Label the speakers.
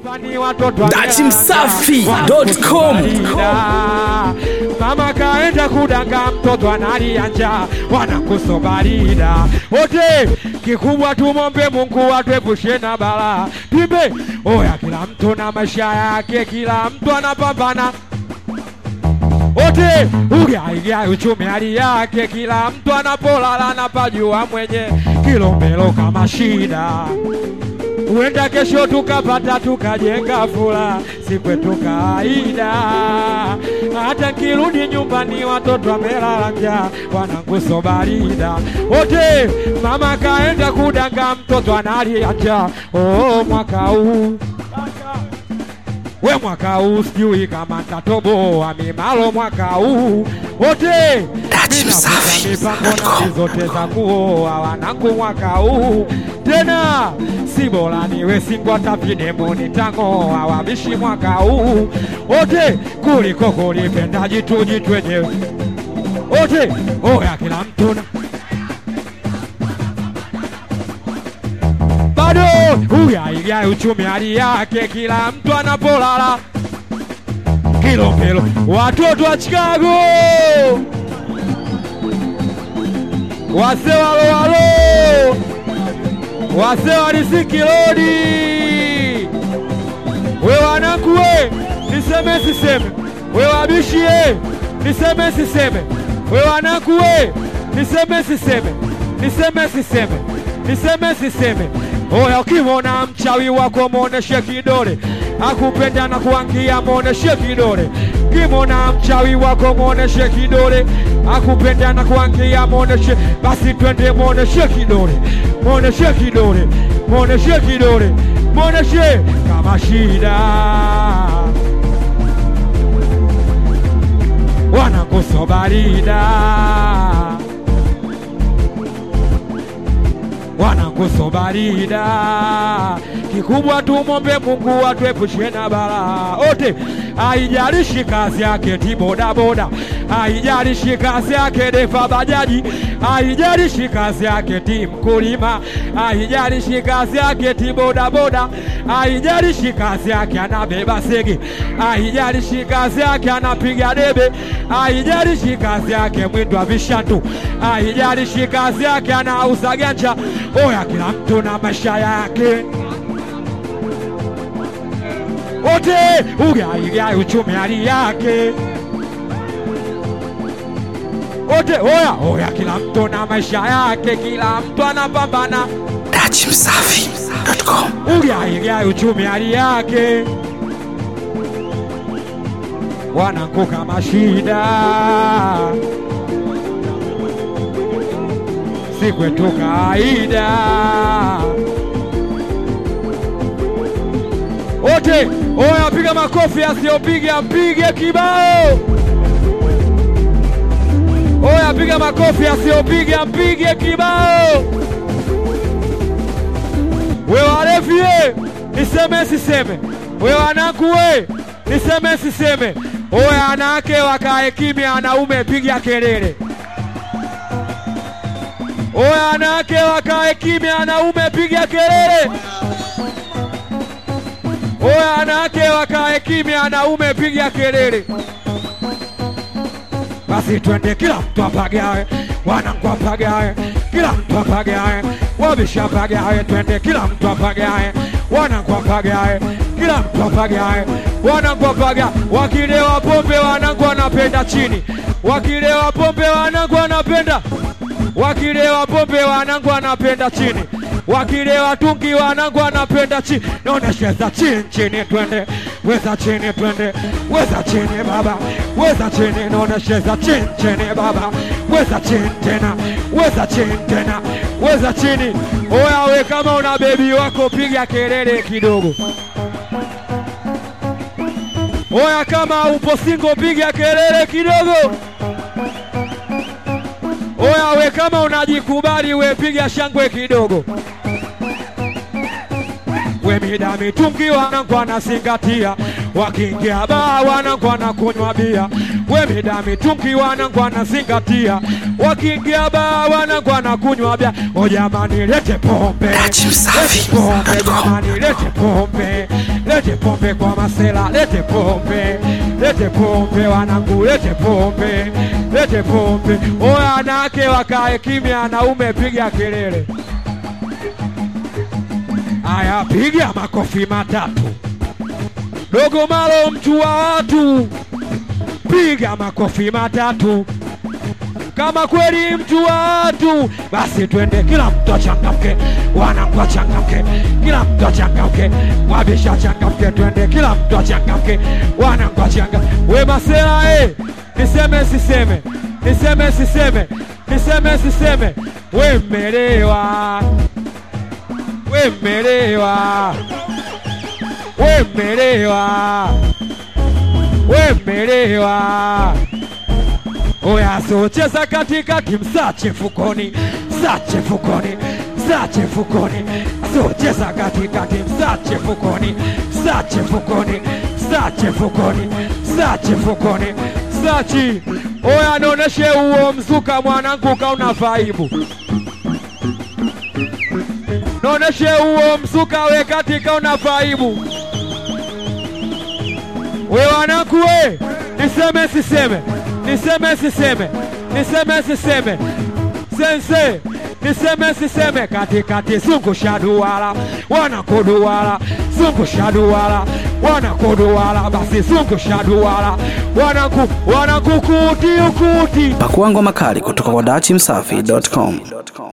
Speaker 1: hapa ni watoto wa
Speaker 2: Dati
Speaker 1: Melanja,
Speaker 2: Msafi.com.
Speaker 1: wanakusubalia. Mama kaenda kudanga mtoto analia njaa, wanakusubalia wote. Kikubwa tumombe Mungu atuepushe na balaa. Pimbe oya, kila mtu na maisha yake, kila mtu anapambana wote ugaigai uchumi hali yake, kila mtu anapolala napajua mwenye kilombelo kama shida. Huenda kesho tukapata tukajenga fula, si kwetu kawaida. Hata nkirudi nyumbani watoto wamelala njaa, wananguso barida wote. Mama kaenda kudanga, mtoto analia njaa. Oh, mwaka huu we mwaka huu sijui kama ntatoboa mimalo mwaka huu wote
Speaker 2: Dati
Speaker 1: Mina
Speaker 2: Msafi.
Speaker 1: mipango na zote za kuoa wanangu mwaka huu tena si bora niwe singwa tapidemo nitang'oa wabishi mwaka huu wote kuliko kulipenda jitu jitu wenyewe wote oya kila mtu na bado uyaigai uchumi hali yake, kila mtu anapolala kilombelo. Watoto wa Chicago wase walowalo wase walisiki lodi we wanangu we niseme siseme we wabishi ye niseme siseme we wanangu we niseme siseme niseme siseme niseme siseme oya ukimwona mchawi wako mwoneshe kidole akupenda na kuangia mwoneshe kidole kimwona mchawi wako mwoneshe kidole akupenda na kuangia mwoneshe basi twende mwoneshe kidole mwoneshe kidole mwoneshe kidole mwoneshe kama shida wanakusobarida wanakusobarida kikubwa tumombe Mungu atuepushe na balaa wote, haijalishi kazi yake ti bodaboda, haijalishi kazi yake defa bajaji, haijalishi kazi yake ti mkulima, haijalishi kazi yake ti bodaboda, haijalishi kazi yake anabeba sege, haijalishi kazi yake anapiga debe, haijalishi kazi yake mwindwa vishantu, haijalishi kazi yake anauza ganja. Oya, kila mtu na maisha yake wote ugaigai uchumi hali yake wote oya oya, kila mtu na maisha yake, kila mtu anapambana
Speaker 2: Dati Msafi.com.
Speaker 1: ugaigai uchumi hali yake, wanangu kama shida si kwetu kawaida. Wote oya, piga makofi, asiyopiga mpige kibao. Oya, piga makofi, asiyopiga mpige kibao. We walevi ye, niseme siseme? We wanangu we, niseme siseme? Oya, wanawake wakae kimya, wanaume piga kelele. Oya, wanawake wakae kimya, wanaume piga kelele. Oya, wanawake wakae kimya, wanaume piga kelele. Basi twende, kila mtu apagawe, wanangu apagawe, kila mtu apagawe, wabisha apagawe, twende, kila mtu apagawe, wanangu apagawe, kila mtu apagawe, wanangu apagawe. Wakilewa pombe, wanangu wanapenda chini, wakilewa pombe, wanangu wanapenda wakilewa pombe wanangu wanapenda chini, wakilewa tungi wanangu wanapenda chini. Naonesheza chini chini, twende weza chini, twende weza chini baba, weza chini, naonesheza chini chini baba, weza chini tena, weza chini tena, weza chini. Oya we, kama una bebi wako piga kelele kidogo. Oya, kama upo singo piga kelele kidogo. Oya we, kama unajikubali we piga shangwe kidogo. We mida mitungi wanangu wanazingatia, wakiingia baa wanangu wanakunywa bia. We mida mitungi wanangu wanazingatia, wakiingia baa wanangu wanakunywa bia. O jamani, lete pombe,
Speaker 2: Dati Msafi.
Speaker 1: lete pombe jamani, lete pombe, lete pombe kwa masela, lete pombe, lete pombe wanangu, lete pombe, lete pombe. Oya wanawake wakae kimya, wanaume piga kelele. Aya, piga makofi matatu. Dogo Malo, mtu wa watu, piga makofi matatu. Kama kweli mtu wa watu, basi twende, kila mtu achangamke, wanangu achangamke, kila mtu achangamke, wabisha achangamke, twende, kila mtu achangamke, wanangu achangamke. We masela eh, niseme siseme, niseme siseme, niseme siseme, we mmelewa, we mmelewa, we mmelewa, we mmelewa. Oya, so cheza katikati, msache fukoni, msache fukoni, msache fukoni. So cheza katikati, msache fukoni, msache fukoni, msache fukoni, msache fukoni, msachi. Oya, noneshe huo mzuka mwanangu, kauna vaibu. Noneshe huo mzuka we katika una vaibu. We wanangu we, niseme siseme, niseme siseme, niseme siseme, sense niseme siseme, katikati zungusha duara, wanakuduara, zungusha duara, wanakuduara, basi zungusha duara, wanaku wanakukuti ukuti
Speaker 2: Pakuangwa makali kutoka kwa dachimsafi.com.